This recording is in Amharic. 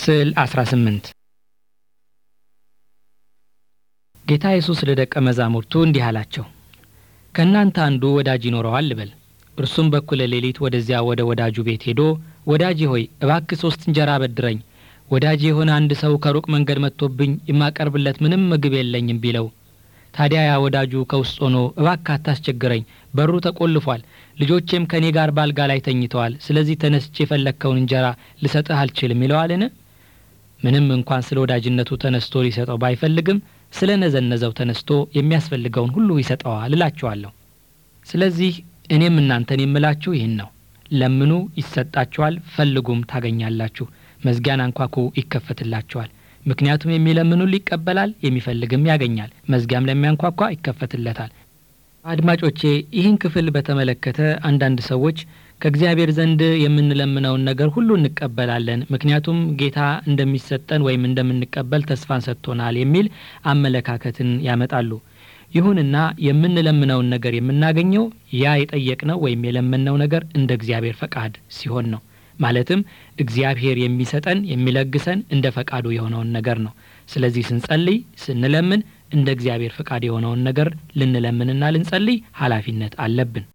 ስዕል 18 ጌታ ኢየሱስ ለደቀ መዛሙርቱ እንዲህ አላቸው። ከእናንተ አንዱ ወዳጅ ይኖረዋል ልበል። እርሱም በኩለ ሌሊት ወደዚያ ወደ ወዳጁ ቤት ሄዶ ወዳጄ ሆይ እባክህ ሶስት እንጀራ አበድረኝ፣ ወዳጄ የሆነ አንድ ሰው ከሩቅ መንገድ መጥቶብኝ የማቀርብለት ምንም ምግብ የለኝም ቢለው፣ ታዲያ ያ ወዳጁ ከውስጥ ሆኖ እባክህ አታስቸግረኝ፣ በሩ ተቆልፏል፣ ልጆቼም ከእኔ ጋር ባልጋ ላይ ተኝተዋል፣ ስለዚህ ተነስቼ የፈለግከውን እንጀራ ልሰጥህ አልችልም ይለዋልን? ምንም እንኳን ስለ ወዳጅነቱ ተነስቶ ሊሰጠው ባይፈልግም ስለ ነዘነዘው ተነስቶ የሚያስፈልገውን ሁሉ ይሰጠዋል እላችኋለሁ። ስለዚህ እኔም እናንተን የምላችሁ ይህን ነው፣ ለምኑ ይሰጣችኋል፣ ፈልጉም ታገኛላችሁ፣ መዝጊያን አንኳኩ ይከፈትላችኋል። ምክንያቱም የሚለምኑን ይቀበላል፣ የሚፈልግም ያገኛል፣ መዝጊያም ለሚያንኳኳ ይከፈትለታል። አድማጮቼ ይህን ክፍል በተመለከተ አንዳንድ ሰዎች ከእግዚአብሔር ዘንድ የምንለምነውን ነገር ሁሉ እንቀበላለን፣ ምክንያቱም ጌታ እንደሚሰጠን ወይም እንደምንቀበል ተስፋን ሰጥቶናል የሚል አመለካከትን ያመጣሉ። ይሁንና የምንለምነውን ነገር የምናገኘው ያ የጠየቅነው ወይም የለመንነው ነገር እንደ እግዚአብሔር ፈቃድ ሲሆን ነው። ማለትም እግዚአብሔር የሚሰጠን የሚለግሰን እንደ ፈቃዱ የሆነውን ነገር ነው። ስለዚህ ስንጸልይ፣ ስንለምን እንደ እግዚአብሔር ፈቃድ የሆነውን ነገር ልንለምንና ልንጸልይ ኃላፊነት አለብን።